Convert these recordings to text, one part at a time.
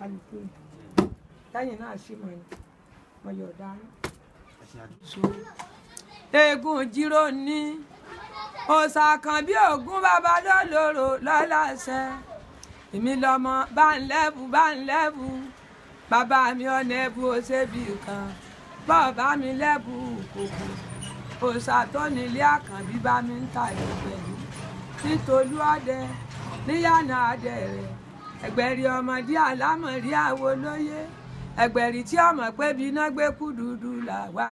kálukú ni lẹ́yìn náà sì mọ̀ ní mo yọ̀ dáná. eégún jíró ní òòṣà kan bí ògún bàbá lọ́lọ́rọ̀ lọ́láṣẹ èmi lọ́mọ bá ń lẹ́bù bá ń lẹ́bù bàbá mi ọ̀nà ẹ̀bù ó ṣe bí kan bọ́ọ̀bá mi lẹ́bù kòkò òòṣà tó nílé àkànbí bá mi ń ta ìlú pẹ̀lú nítorí ọdẹ níyànà adẹ rẹ ẹgbẹ̀rí ọmọdé àlámọ̀rí àwo lóye ẹgbẹ̀rí tí ọmọ pé bí iná gbé kú dúdú là wá.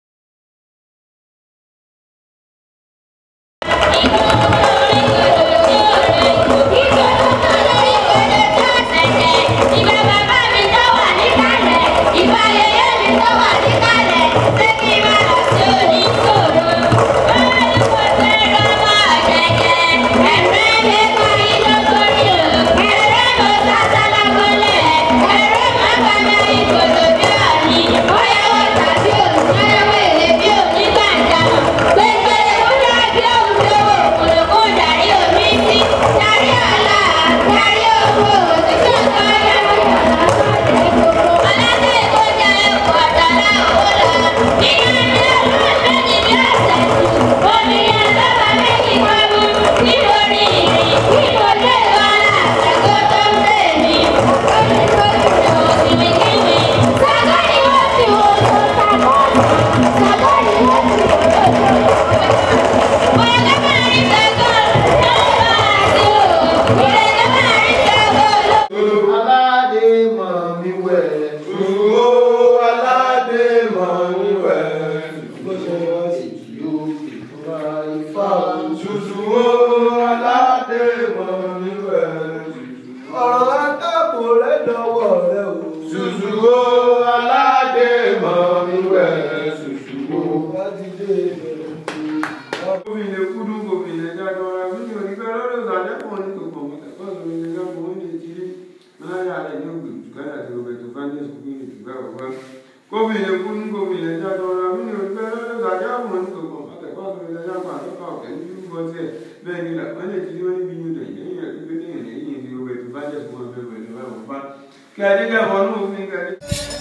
Ìbà bàbá mi tó wà níkàlẹ̀, ìbà yèyé mi tó wà níkàlẹ̀, ṣé kí n máa lọ sí oníṣòro? Olùkọ́ fẹ́ràn ọmọ ọ̀jẹ̀jẹ̀, ẹ̀fẹ́ lè parí lógórí o, ẹ̀rẹ́ mo sásá lágbólẹ̀, ẹ̀rẹ́ má bàbá ìkòlò bí ọ̀nì, bóyá wọ́n tàbí òṣèré èlé bí òní gbàǹdàmọ̀, gbẹgbẹ́ ewúrẹ́ bí òun lówó, kòlòkó darí omi sí, darí ọ̀la, darí owó, òtítọ́ kan yá mi aládé kó jẹ ọ̀dọ́lá owó lọ nínú ilé ọ̀rọ̀ lónìí bí ọ̀sẹ̀ tù omi yẹn lọ́ba méjì pẹ̀lú nítorí ìrìn kí mo lè lọ àtẹ̀kọ́ tó ń bẹ̀ mí lórí lórí lọ kìmìkìmì sàgọ́ ni wọ́n ti wò lọ sàgọ́ sàgọ́ ni wọ́n ti wò lọ wọ́n lọ́ máa rí sàgọ́ lọ́wọ́ àti wò ìrẹ̀lẹ́ máa rí sàgọ́ lọ. aládé mọ̀ mi wẹ̀. Dúró aládé mọ̀ níwẹ̀. bó ṣe wọ́n sì yó ìfúnra ifá o. Ṣùṣùwó aládé mọ̀ níwẹ̀. ọ̀rọ̀ akápò rẹ̀ dọ̀wọ́ rẹ̀ o. Ṣùṣùwó aládé mọ̀ níwẹ̀. Ṣùṣùwó. bá ti dé ìbẹ̀rẹ̀ Gómìnà kúdú gómìnà jágbọ́ra nínú ìgbẹ́ lọ́dọ̀ ìsàlẹ̀kùn ní gbogbo ọmọ tẹ̀kọ́ lórí ilé jágbọ́n ó lè jírí máa yà rẹ̀ ní ògbè jùkádà tí ọbẹ̀ tó fẹ́ ní ìsìnkú ní ìgbà ọ̀gbá. Gómìnà kúdú gómìnà jágbọ́ra nínú ìgbẹ́ lọ́dọ̀ ìsàlẹ̀kùn ní gbogbo ọmọ tẹ̀kọ́ lórí ilé jágbọ́n àtọ́kọ̀ ọ̀kẹ́ ní ìlú tiẹ̀ bẹ́ẹ̀ ni làwọn lè jírí wọn níbi yóò dẹ̀ yẹ́yìn rẹ̀ pípé ní ìrìn tí ọbẹ̀ tó bá jẹ́ fún ọbẹ̀ pẹ̀lú àwọn bá. Kí adé kẹ́kọ̀ọ́ ní òfin kẹ́lẹ́.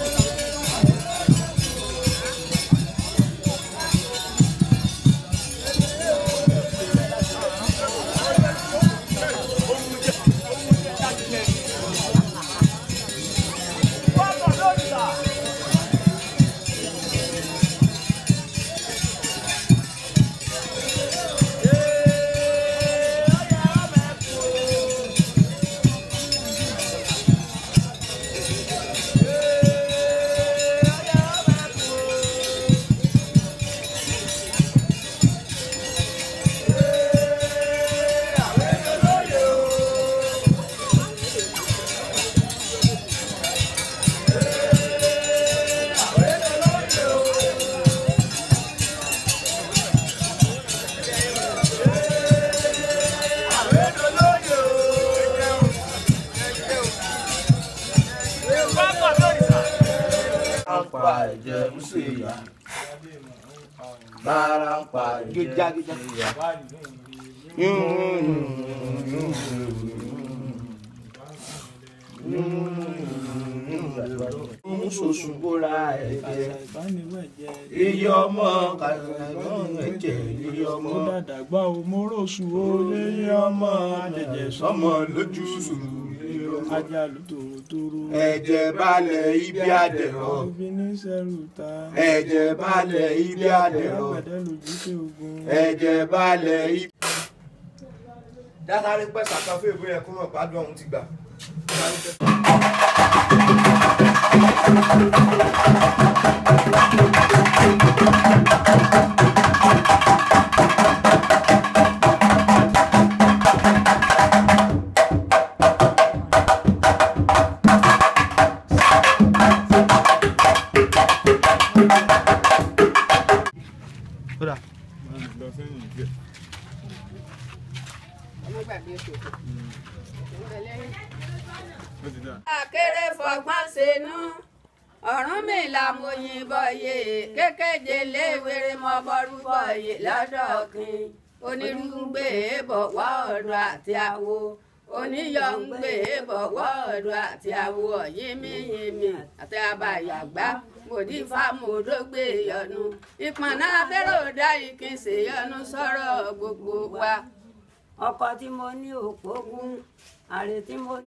pa ẹ̀jẹ̀ ń ṣe ìyá. bára ń pa ẹ̀jẹ̀ ń ṣe ìyá. ń ṣoṣù bóra ẹ̀jẹ̀. iye ọmọ kàgbọ́n ẹ̀jẹ̀ iye ọmọ. ó dàdàgbà o mo rọ̀ṣù o iye ọmọ àjẹjẹ sọmọ lójú sùúrù. ajá ló tòrótòró ẹ̀jẹ̀ balẹ̀ ibi àdẹ̀rọ̀. òbí ní sẹ́rù ta ẹ̀jẹ̀ balẹ̀ ibi àdẹ̀rọ̀. àgbẹ̀dẹ lójú tẹ ogun ẹ̀jẹ̀ balẹ̀ ibi. dátàrí pẹ́ sàkàfé ìwé yẹn kó mọ̀ gbádùn ọ̀hún ti gbà. lọ sẹ́yìn díẹ̀. ó ti dà. akéré fọgbọ́n ṣẹnu ọ̀run mi là mo yìnbọn yé kékeje léwèrè mọ bọ́rú bọ̀yè lọ́dọ̀ kin onírúgbé bọ̀ wá ọ̀run àti àwo oníyọ̀ ń gbé bọ̀wọ́ ọ̀dọ̀ àti àwọ̀ yínmíyínmí àti àbàyàgbá mòdì fámòdó gbé yọnu ìpọ̀nà abẹ́rẹ́ òdá ìkínsè yọnu sọ̀rọ̀ gbogbo wa. ọkọ tí mo ní òpógún àrè tí mo